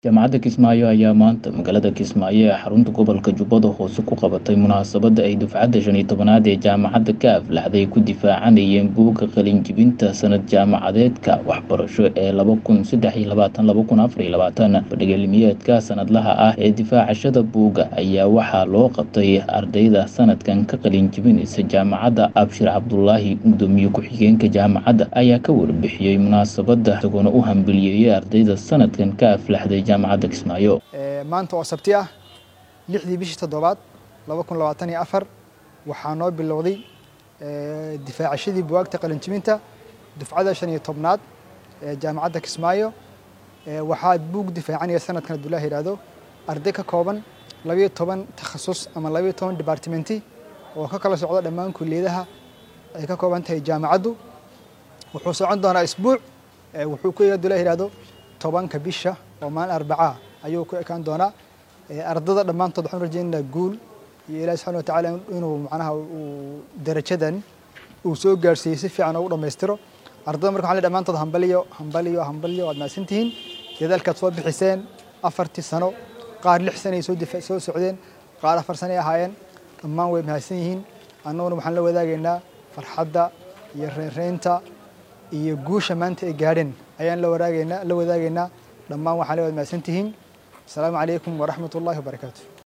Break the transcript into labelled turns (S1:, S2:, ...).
S1: Jaamacadda Kismaayo ayaa maanta magaalada Kismaayo ee xarunta gobolka Jubbada Hoose ku qabatay munaasabadda ay dufcadda shan iyo tobnaad ee jaamacadda ka aflaxday ku difaacanayeen buugga qalin jebinta sanad jaamacadeedka waxbarasho ee laba kun saddex iyo labaatan laba kun afar iyo labaatan bandhig cilmiyeedka sanadlaha ah ee difaacashada buugga ayaa waxaa loo qabtay ardayda sanadkan ka qalin jebinaysa jaamacadda Abshir Cabdulaahi gudoomiye ku-xigeenka jaamacadda ayaa ka warbixiyey munaasabadda isagoona u hambaliyeeyay ardayda sanadkan ka aflaxday jaamacadda Kismaayo
S2: maanta oo sabti ah lixdii bishii toddobaad laba kun labaatan iyo afar waxaa noo bilowday difaacashadii buwaagta qalinjibinta dufcada shan iyo tobnaad ee jaamacadda Kismaayo waxaa buug difaacanaya sanadkan hadduu ilaah yidhaahdo arday ka kooban labayo toban takhasus ama labayo toban departmenti oo ka kala socda dhammaan kulliyadaha ay ka kooban tahay jaamacaddu wuxuu socon doonaa isbuuc wuxuu ku hadduu ilaah yidhaahdo tobanka bisha oo maalin arbacaa ayuu ku ekaan doonaa ardada dhammaantood waxaan rajaynaynaa guul iyo ilaahi subxana wa tacaala inuu macnaha uu darajadan uu soo gaarsiiyey si fiican ugu dhammaystiro ardada marka waxaan leeyahay dhammaantood hambaliyo hambaliyo hambaliyo waad mahadsan tihiin dadaalkaad soo bixiseen afartii sano qaar lix sano ay soo difa soo socdeen qaar afar sano ay ahaayeen dhammaan way mahadsan yihiin annaguna waxaan la wadaagaynaa farxadda iyo reynreynta iyo guusha maanta ay gaadheen ayaan la wadaagaynaa la wadaagaynaa dhammaan waxaan leeyahay mahadsan tihiin asalaamu calaykum waraxmat ullahi wabarakaatu